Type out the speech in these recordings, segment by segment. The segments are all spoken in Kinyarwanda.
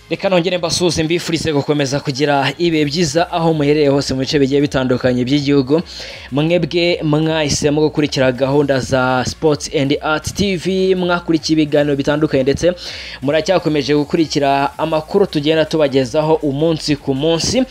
reka nongere mbasuhuze mbifurize gukomeza kugira ibihe byiza aho muherereye hose mu bice bigiye bitandukanye by'igihugu mwebwe mwahisemo gukurikira gahunda za sports and art tv mwakurikiye ibiganiro bitandukanye ndetse muracyakomeje gukurikira amakuru tugenda tubagezaho umunsi ku munsi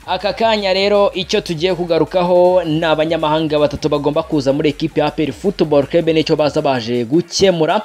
aka kanya rero icyo tugiye kugarukaho ni abanyamahanga batatu bagomba kuza muri ekipe ya APR Football Club nicyo baza baje gukemura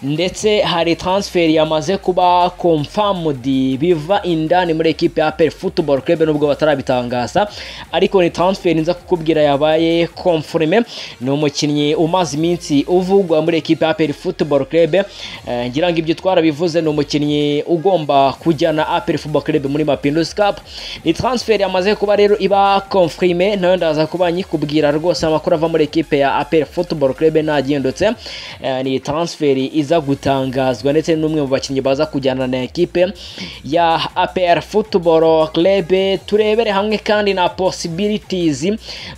ndetse hari transfer yamaze kuba confirmed biva indani muri ekipe ya APR Football Club nubwo batarabitangaza ariko ni transfer nza kukubwira yabaye confirme ni umukinnyi umaze iminsi uvugwa muri ekipe ya APR Football Club eh, ngira ngo ibyo twarabivuze ni umukinnyi ugomba kujyana APR Football Club muri Mapinduzi Cup ni transfer yamaze kuba rero iba confirme nayo ndaza kuba nyikubwira rwose amakuru ava muri ekipe ya APR Football Club nagindutse Eh, ni transfer iza gutangazwa ndetse n'umwe mu bakinnyi baza kujyana na ekipe ya APR Football Club turebere hamwe kandi na possibilities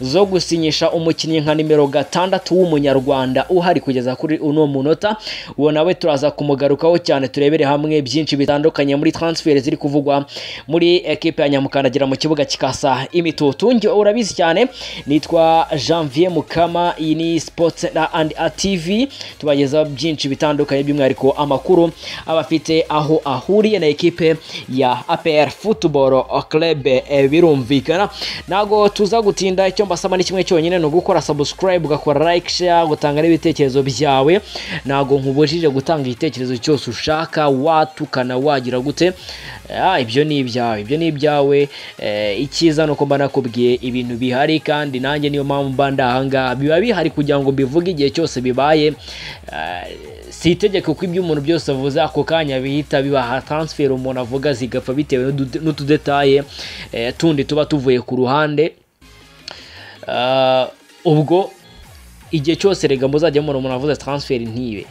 zo gusinyisha umukinnyi nka nimero gatandatu w'umunyarwanda uhari kugeza kuri uno munota uwo nawe turaza kumugarukaho cyane turebere hamwe byinshi bitandukanye muri transfer ziri kuvugwa muri ekipe ya Nyamukandagira mu kibuga kikasa imitutu njye urabizi cyane nitwa Janvier Mukama iyi ni Sports and Art TV tubagezaho byinshi bitandukanye by'umwihariko amakuru aba afite aho ahuriye na ekipe ya APR Football Club eh, birumvikana ntago tuza gutinda icyo mbasaba ni kimwe cyonyine ni ugukora subscribe ugakora like share gutanga n'ibitekerezo byawe ntago nkubujije gutanga igitekerezo cyose ushaka watukana wagira gute ah, ibyo ni ibyawe ibyo ni ibyawe eh, icyiza ni uko mba nakubwiye ibintu bihari kandi nanjye niyo mpamvu mba ndahangaha biba bihari kugira ngo mbivuge igihe cyose bibaye eh, si itegeko ko ibyo umuntu byose avuze ako kanya bihita bibaha transfer umuntu avuga zigapfa bitewe n'udu- n'utudetaye eh, tundi tuba tuvuye ku ruhande Ah, ubwo igihe cyose rega muzajya mubona umuntu avuze transfer ntibe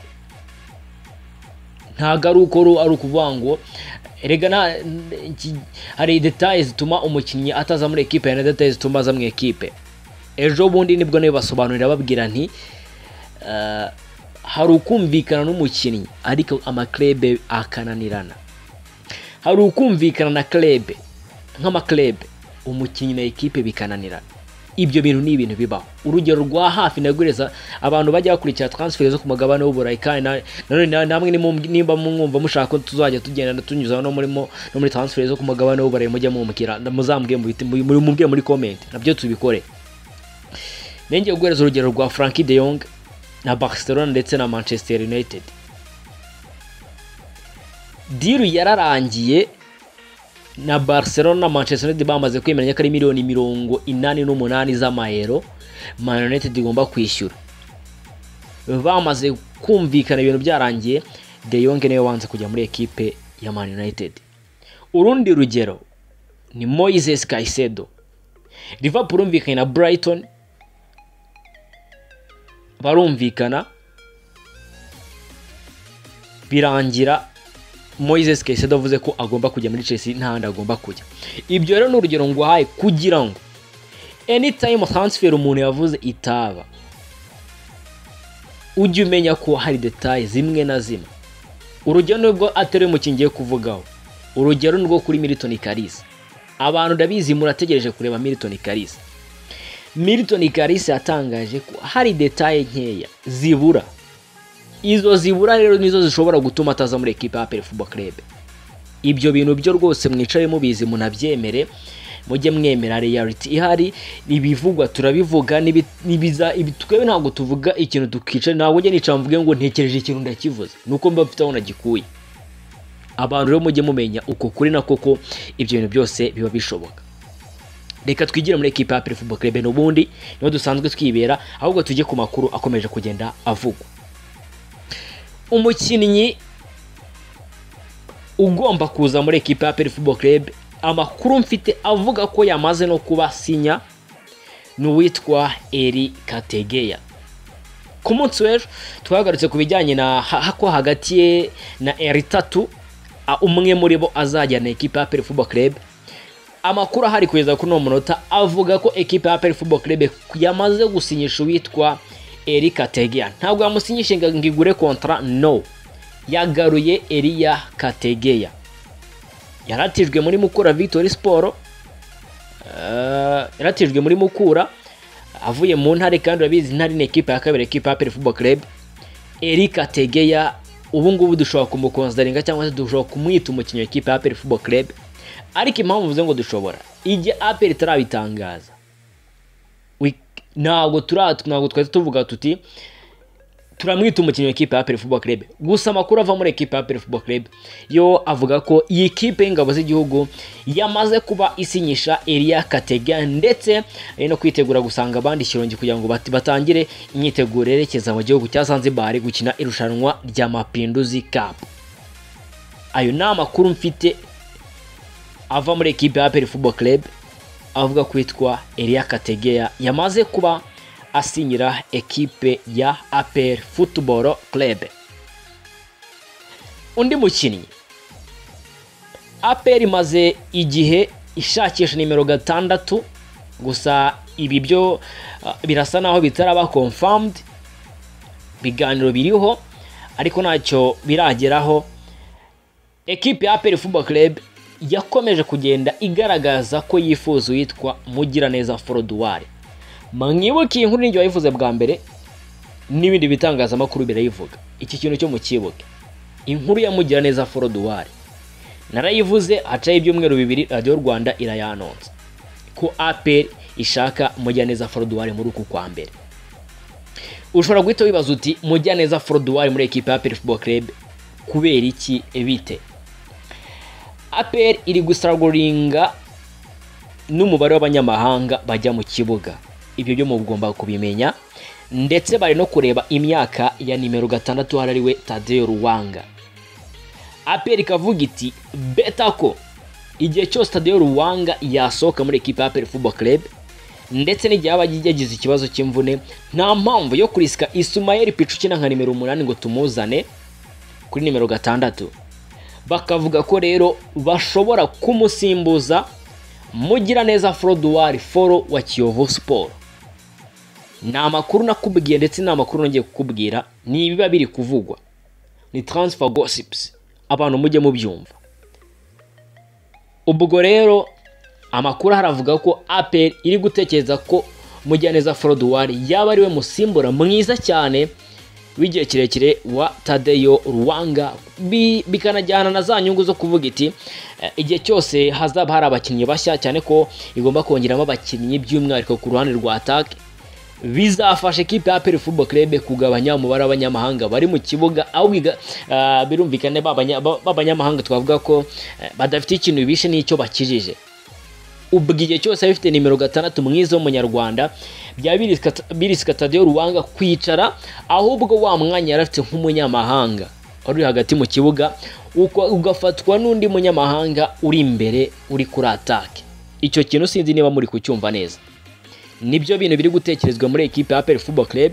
ntabwo ari uko ru- ari ukuvuga ngo rega nta iki- hari detaye zituma umukinnyi ataza muri ekipe hari na detaye zituma aza mu ekipe ejo bundi nibwo nabibasobanurira babwira nti eh, hari ukumvikana n'umukinnyi ariko amaklebe akananirana hari ukumvikana na klebe nk'amaklebe umukinnyi na ekipe bikananirana ibyo bintu ni ibintu bibaho urugero rwa hafi nagureza abantu bajya bakurikira transfer zo ku mugabane w'uburayi kandi na- nanone na- namwe nimum- nimba mwumva mushaka ko tuzajya tugenda tunyuzaho no murimo no muri transfer zo ku mugabane w'uburayi mujya mumubwira muzambwe mubwire muri comment nabyo tubikore nenge guhereza urugero rwa Frankie de Jong na Barcelona ndetse na Manchester United diru yararangiye na Barcelona na Manchester United bamaze kwemeranya ko ari miliyoni mirongo inani n'umunani z'amayero Man United igomba kwishyura bamaze kumvikana ibintu byarangiye De Jong niwe wanze kujya muri ekipe ya Man United urundi rugero ni Moises Caicedo Liverpool umvikanye na Brighton barumvikana birangira Moises Caicedo avuze ko agomba kujya muri Chelsea n'ahandi agomba kujya ibyo rero ni urugero nguhaye kugira ngo anytime transfer umuntu yavuze itaba ujye umenya ko hari detaye zimwe na zimwe urugero nubwo atari umukinnyi ngiye kuvugaho urugero ni rwo kuri Milton Kalisa abantu ndabizi murategereje kureba Milton Kalisa Milton Kalisa yatangaje ko hari detaye nkeya zibura izo zibura rero nizo zishobora gutuma ataza muri ekipe ya APR Football Club ibyo bintu byo rwose mwicaye mubizi munabyemere mujye mwemera reality ihari ibivugwa turabivuga n'ibi- n'ibiza ibi- twebwe ntabwo tuvuga ikintu tukica ntabwo njye nicara mvuge ngo ntekereje ikintu ndakivuze nuko mba mfite aho nagikuye abantu rero mujye mumenya uko kuri na koko ibyo bintu byose biba bishoboka reka twigire muri ekipa ya APR Football Club n'ubundi niho dusanzwe twibera ahubwo tujye ku makuru akomeje kugenda avugwa umukinnyi ugomba kuza muri ekipa ya APR Football Club amakuru mfite avuga ko yamaze no kuba sinya ni uwitwa Eri Kategeya ku munsi w'ejo twagarutse ku bijyanye na ha- ha- ko hagati ye na Eri tatu a- umwe muri bo azajyana ekipa ya APR Football Club amakuru ahari kugeza kuri uno munota avuga ko ekipa ya APR Football Club yamaze gusinyisha uwitwa Eric Kategeya ntabwo yamusinyishe ngo ngo igure kontra no yagaruye Elia Kategeya yaratijwe muri mukura victory siporo yaratijwe muri mukura avuye mu ntare kandi urabizi intare ni ekipa ya kabiri ekipa ya peri fubo kerebe eric ategeya ubu ngubu dushobora kumukonsidaringa cyangwa se dushobora kumwita umukinnyi w'ikipe ya aperi fubo kerebe ariko impamvu mvuze ngo dushobora igihe aperi itarabitangaza we- ntabwo tura- ntabwo twari tuvuga tuti turamwita umukinnyi w'ikipe ya aperi fubo kerebe gusa amakuru ava muri ekipe ya aperi fubo kerebe yo avuga ko iyi kipe y'ingabo z'igihugu yamaze kuba isinyisha eriya katega ndetse ari no kwitegura gusanga abandi ikirongi kugira ngo bati- batangire imyiteguro yerekeza mu gihugu cya zanzibari gukina irushanwa rya mapinduzi kapu ayo ni amakuru mfite ava muri ekipe ya Aperi Football Club avuga kwitwa Elia Kategeya yamaze kuba asinyira ekipe ya Aperi Football Club undi mukinnyi Aperi imaze igihe ishakisha nimero gatandatu gusa ibi byo ah, birasa naho bitaraba confirmed biganiro biriho ariko ntacyo birageraho ekipe ya Aperi Football Club yakomeje kugenda igaragaza ko yifuza uwitwa Mugiraneza Foroduwari mwibuke iyi nkuru n'igihe wayivuze bwa mbere n'ibindi bitangazamakuru birayivuga iki kintu cyo mukibuke inkuru ya Mugiraneza Foroduwari narayivuze hacaho ibyumweru bibiri radiyo rwanda irayanonsa ko aperi ishaka Mugiraneza Foroduwari muri uku kwa mbere ushobora guhita wibaza uti Mugiraneza Foroduwari muri ekipa ya aperi Football Club kubera iki bite APR iri gusaraguringa n'umubare w'abanyamahanga bajya mu kibuga ibyo byo mugomba kubimenya ndetse bari no kureba imyaka ya nimero gatandatu hari ariwe Tadeo Ruwanga APR ikavuga iti beta ko igihe cyose Tadeo Ruwanga yasohoka muri ekipa ya APR Football Club ndetse n'igihe yaba yagize ikibazo cy'imvune nta mpamvu yo kurisika Ismael Pichu ukina nka nimero umunani ngo tumuzane kuri nimero gatandatu bakavuga ko rero bashobora kumusimbuza Mugiraneza Froduwari Foro wa Kiyovu Siporo ni amakuru nakubwiye ndetse ni amakuru nongeye kukubwira ni ibiba biri kuvugwa ni transfer gossips abantu mujye mubyumva ubwo rero amakuru haravuga ko APR iri gutekereza ko Mugiraneza Froduwari yaba ariwe musimbura mwiza cyane w'igihe kirekire wa Tadeyo Ruwanga bi- bikanajyana na za nyungu zo kuvuga iti eh, igihe cyose hazaba hari abakinnyi bashya cyane ko igomba kongeramo abakinnyi by'umwihariko ku ruhande rwa atake bizafasha ikipe ya APR Football Club kugabanya umubare w'abanyamahanga bari mu kibuga aho biga- ah, birumvikane ba banya- ba- b'abanyamahanga twavuga ko eh, badafite ikintu bishe n'icyo bakijije ubwo igihe cyose abifite nimero gatandatu mwiza w'umunyarwanda byaba birisika- birisika Tadeo Ruwanga kwicara ahubwo wa mwanya yari afite nk'umunyamahanga uri hagati mu kibuga uko- ugafatwa n'undi munyamahanga uri imbere uri kuri atake icyo kintu sinzi niba muri kucyumva neza nibyo bintu biri gutekerezwa muri ekipe ya APR Football Club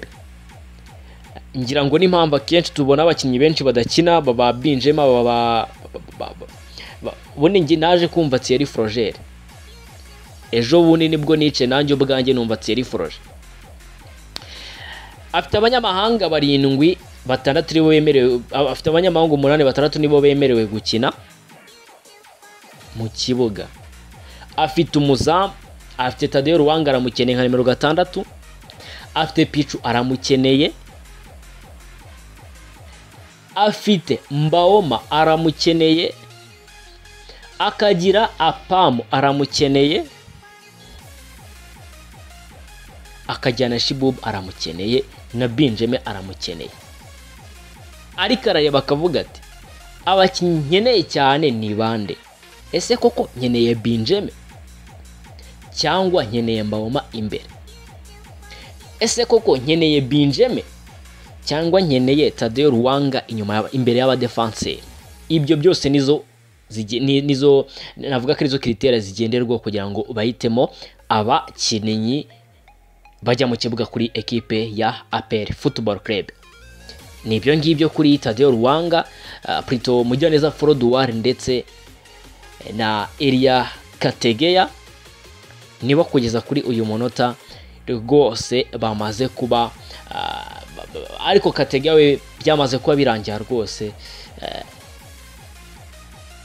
ngira ngo n'impamvu akenshi tubona abakinnyi benshi badakina baba binjemo baba ba- ba- ba- ba- ubundi njye naje kumva Thierry Frogere ejo bundi nibwo nice nanjye ubwanjye numva Thierry Froge afite abanyamahanga barindwi batandatu nibo bemerewe a- afite abanyamahanga umunani batandatu nibo bemerewe gukina mu kibuga afite umuzamu afite Tadeo Ruwanga aramukeneye nka nimero gatandatu afite Pichu aramukeneye afite Mbaoma aramukeneye akagira Apamu aramukeneye akajyana Shibub aramukeneye na Benjamin aramukeneye ariko arareba akavuga ati abakinnyi nkeneye cyane ni bande ese koko nkeneye Benjamin cyangwa nkeneye Mbawoma imbere ese koko nkeneye Benjamin cyangwa nkeneye Tadeo Ruwanga inyuma y'aba- imbere y'abadefanseri ibyo byose nizo zige- ni- nizo navuga ko arizo kiritera zigenderwaho kugira ngo bahitemo abakinnyi bajya mu kibuga kuri ekipe ya APR Football Club ni ibyo ngibyo kuri Tadeo Ruwanga uh, Prito Mugiraneza Froduwari ndetse na Elia Kategeya niba kugeza kuri uyu munota rwose bamaze kuba ah, ba- ba- ariko Kategeya we byamaze kuba birangira rwose eh,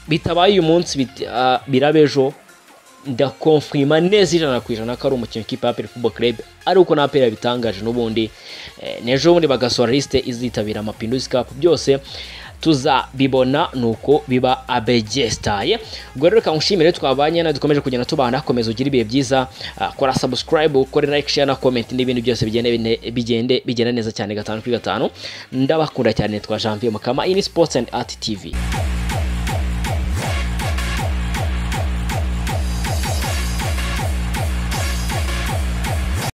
bitabaye uyu munsi biti- ah, biraba ejo ndakonfirima neza ijana ku ijana ko ari umukino w'ikipe ya Football Club ari uko na APR yabitangaje n'ubundi eh, n'ejo bundi bagasohora lisite izitabira amapinduzi Cup byose tuzabibona nuko biba abegestaye ubwo rero reka nshimire twabanye na dukomeje kugenda tubana komeza ugire ibihe byiza ah, kora subscribe ukore like share na comment n'ibindi byose bigende bine- bigende bigenda neza cyane gatanu kuri gatanu ndabakunda cyane twa Janvier Mukama iyi ni Sports and Art TV